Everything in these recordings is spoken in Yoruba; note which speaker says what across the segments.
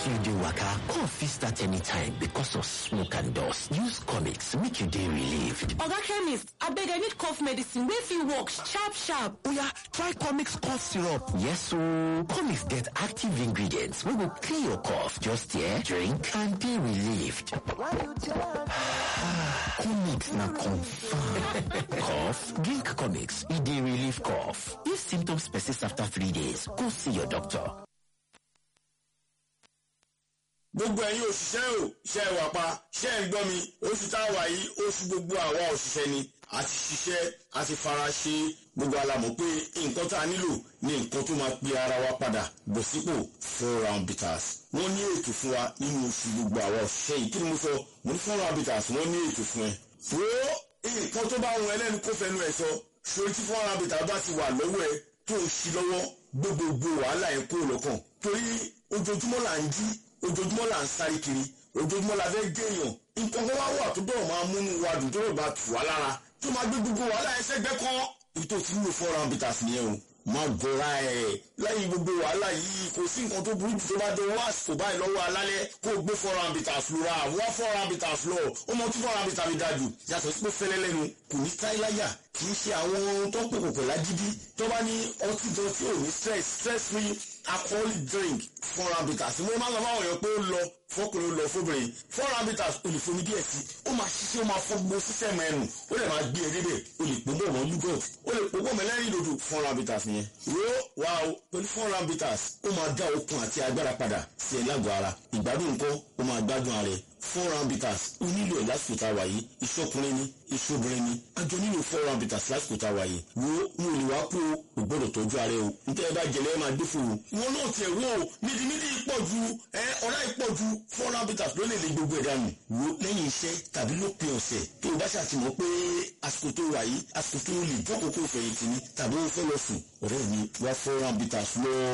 Speaker 1: you dey waka cough fit start anytime because of smoke and dust use comics make you dey relieved
Speaker 2: oga chemist abeg i need cough medicine wey fit work sharp sharp
Speaker 1: oya try comics cough syrup yes ooo comics get active ingredients wey go clear your cough just here drink and dey relieved comics na confam cough drink comics e dey relieve cough if symptoms persist after three days go see your doctor
Speaker 3: gbogbo ẹ̀yin òṣìṣẹ́ ò iṣẹ́ ìwà pa ṣẹ́ ń gbọ́ mi oṣù tá a wà yìí oṣù gbogbo àwa òṣìṣẹ́ ni a ti ṣiṣẹ́ a ti fara ṣe gbogbo alamọ̀ pé nǹkan tá a nílò ní nǹkan tó máa pe ara wa padà bọ̀ sípò four round bitters wọ́n ní ètò fún wa nínú oṣù gbogbo àwa òṣìṣẹ́ yìí kí ni mo sọ mo ní four round bitters wọ́n ní ètò fún ẹ. wo nǹkan tó bá wọn ẹlẹ́nu kó fẹnu ẹ̀ sọ ṣòro tí four round bitters bá ti wà lọ́wọ́ ẹ tó ń ṣi lọ́wọ́ gbogbogbò wàhálà ẹ̀ kúrò lọ́kàn torí ojoojúmọ́ là ń jí ojoojúmọ́ là ń sáré kiri ojoojúmọ́ la fẹ́ géèyàn nǹkan kan wá wà tó bẹ̀rẹ̀ máa múnú wa dùn tó bẹ̀rẹ̀ bá tù wá lára tó máa gbé gbogbo wàhálà ẹsẹ̀ gbẹ́ kan ètò tí nílò four round bitters nìyẹn o má gọra ẹ̀ lẹ́yìn gbogbo wàhálà yìí kò sí nǹkan tó burú jù tó bá dé wá àsìkò báyìí lọ́wọ́ alálẹ́ kó o gbé four round bitters lura wá four round bitters lọ ó mọ tí four round bitters mi dájú yàtọ̀ sí pé fẹ́lẹ́ lẹ́nu kò ní táìláyà kì í ṣe àwọn tó ń pè kòkò lágídí tó bá ní ọtí gan tí ò ní stress stress free alcoholic drink four round bitters mo máa ń lọ fáwọn èèyàn pé ó lọ fọkùnrin ó lọ fóbìnrin four round bitters o lè fomi díẹ̀ sí ó máa ṣiṣẹ́ ó máa fọ gbogbo sísẹ́mù ẹnu ó lè máa gbé e débẹ̀ o lè pògbó mọ́ yúgọ̀t ó lè pògbó mọ́ ẹlẹ́rìí dòdò four round bitters nìyẹn wo wa o pẹ̀lú four round bitters ó máa dá okun àti agbára padà sí ẹ lágọ̀ọ́ ara ìgbádùn nǹkan ó máa gbádùn ara ẹ four round bitters ó nílò ẹ̀ lásìkò tá a wà yìí ìṣọkùnrin ni ìṣobìnrin ni àjọ nílò four round bitters lásìkò tá a wà yìí wo n ò lè wá kú o ò gbọ́dọ̀ tọ́jú ara ẹ o nítorí ẹ bá jẹlẹ ẹ máa dé fún o wọn náà tiẹ̀ wò ó mídìmídì pọ̀ ju ẹ ọ̀rá pọ̀ ju four round bitters ló lè lè gbogbo ẹ̀ dànù wo lẹ́yìn iṣẹ́ tàbí lópin ọ̀sẹ̀ tó o bá ṣàtìmọ́ pé àsìkò tó wà yìí àsìkò tó lè jókòó kó o fẹ̀yìntì ni tàbí o fẹ́ lọ sùn ọ̀rẹ́ mi wá four round bitters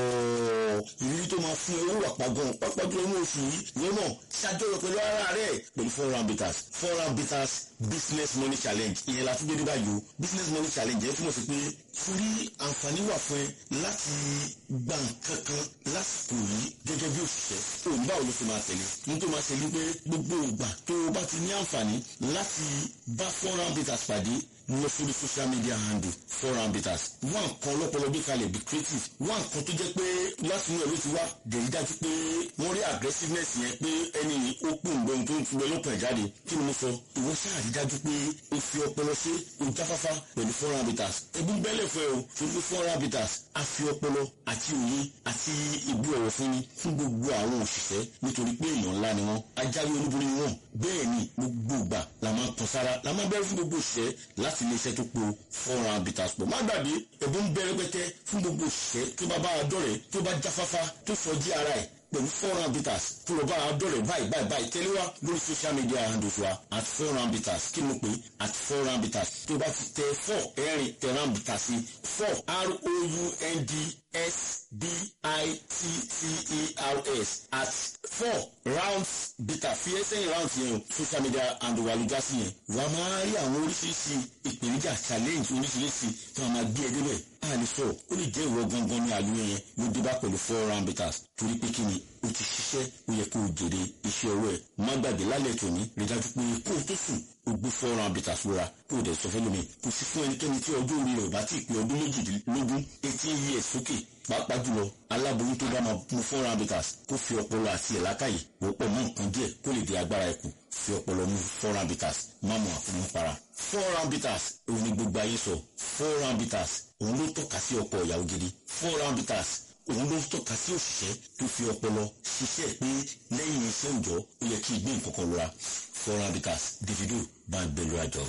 Speaker 3: lọ́ọ́ ìrírí tó máa fún ẹ ó wà pàgọ́ pápá jùlọ ní oṣù yìí ìwọ náà ṣàjọyọ̀ pẹ̀lú ara rẹ̀ pẹ̀lú four round bitters four round bitters business money challenge ìyẹn la tún gbé dé báyìí o business money challenge yẹn túmọ̀ sí pé torí àǹfààní wà fún ẹ láti gba nǹkan kan lásìkò yìí gẹ́gẹ́ bí òṣìṣẹ́ òun báwo ló fi máa tẹ̀lé ní tó máa ṣẹlẹ̀ pé gbogbo ìgbà tó o bá ti ní àǹfààní láti bá four round bitters pàdé lọ sórí social media handle four round bitters wá nǹkan ọlọ́pọlọ bí kalẹ̀ be creative wá nǹkan tó jẹ́ pé láti inú ẹ̀ ló ti wá dèrí dájú pé wọ́n rí aggressiveness yẹn pé ẹni ní ó pò ń gbọ́n tó ń túbọ̀ lọ́kàn jáde kí ni mo sọ ìwọ ṣáà rí dájú pé o fi ọpọlọ ṣe o jáfáfá pẹ̀lú four round bitters ẹbí bẹ́lẹ̀ fẹ́ o ṣojú four round bitters a fi ọpọlọ àti òye àti ìbú ọ̀rọ̀ fún ni fún gbogbo àwọn òṣìṣẹ́ nítorí pé èèyàn ńlá ni wọ́n ajáwé olúborí ni wọ́n bẹ́ẹ̀ ni gbogbo ìgbà la máa tàn sára la máa bẹ̀rẹ̀ fún gbogbo òṣìṣẹ́ láti ilé iṣẹ́ tó po four round bitters pọ̀ má gbàgbé ẹ̀bùn bẹ̀rẹ̀ pẹ́tẹ́ fún gbogbo òṣìṣẹ́ tó bá bá a dọ̀rẹ́ tó bá jáfáfá tó sọjí ara ẹ̀ pẹ̀lú four round bitters tó lọ bá a dọ̀rẹ́ báyìí báyìí báyìí tẹ́lẹ̀ wá lórí social media handles wa at four round bitters kí mo pè at four round bitters tó bá ti tẹ four ẹ̀rin tẹ round bitters sí four r o u n d s b i t t e r s at four rounds bitter fi ẹsẹ̀ yẹn rounds yẹn o social media handle wa ló já sí yẹn wàá máa rí àwọn oríṣiríṣi ìpèníjà challenge oríṣiríṣi tí wọ́n máa gbé ẹ débẹ̀ a lè sọ ó lè jẹ́ ìwọ gangan ní àlùyẹ yẹn ló dé bá pẹ̀lú four round bitters torí pé kí ni o ti ṣiṣẹ́ ó yẹ kó o jèrè iṣẹ́ ọwọ́ ẹ̀ má gbàgbé lálẹ́ tòní rí dájú pé kó o tó sùn o gbé four round bitters lóra kó o dẹ̀ sọ fẹ́ lómi kò sí fún ẹnikẹ́ni tí ọjọ́ orí rẹ̀ ò bá ti pé ọdún méjìdínlógún eighteen years sókè pàápàá jùlọ aláboyún tó bá máa mu four round bitters kó fi ọpọlọ àti ẹ̀lákàyè wọ́pọ̀ mọ́ nǹkan díẹ̀ kó lè di agbára ẹ̀kú fi ọpọlọ mu four round bitters má mu àfọmọ́ para four round bitters òun ni gbogbo ayé sọ four round bitters òun ló tọ́ka sí ọkọ̀ ìyàwó gidi four round bitters òun ló tọ́ka sí òṣìṣẹ́ tó fi ọpọlọ ṣiṣẹ́ pé lẹ́yìn iṣẹ́ òòjọ́ ó yẹ kí ìgbé nǹkan kan lura four round bitters davido bá ń gbẹlú àjọ.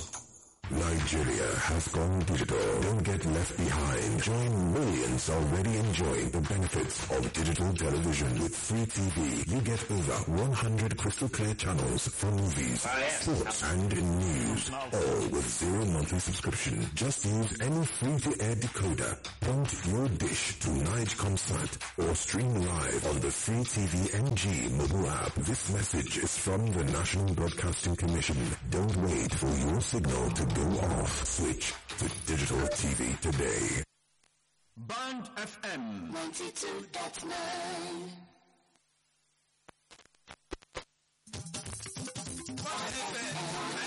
Speaker 4: Nigeria has gone digital. Don't get left behind. Join millions already enjoying the benefits of digital television with free TV. You get over 100 crystal clear channels for movies, sports, and news, all with zero monthly subscription. Just use any free-to-air decoder, point your dish to Nigecomsat, or stream live on the free TV NG mobile app. This message is from the National Broadcasting Commission. Don't wait for your signal to go off. Switch to digital TV today.
Speaker 5: Band FM
Speaker 6: 92.9
Speaker 5: kọ́ ti bẹ̀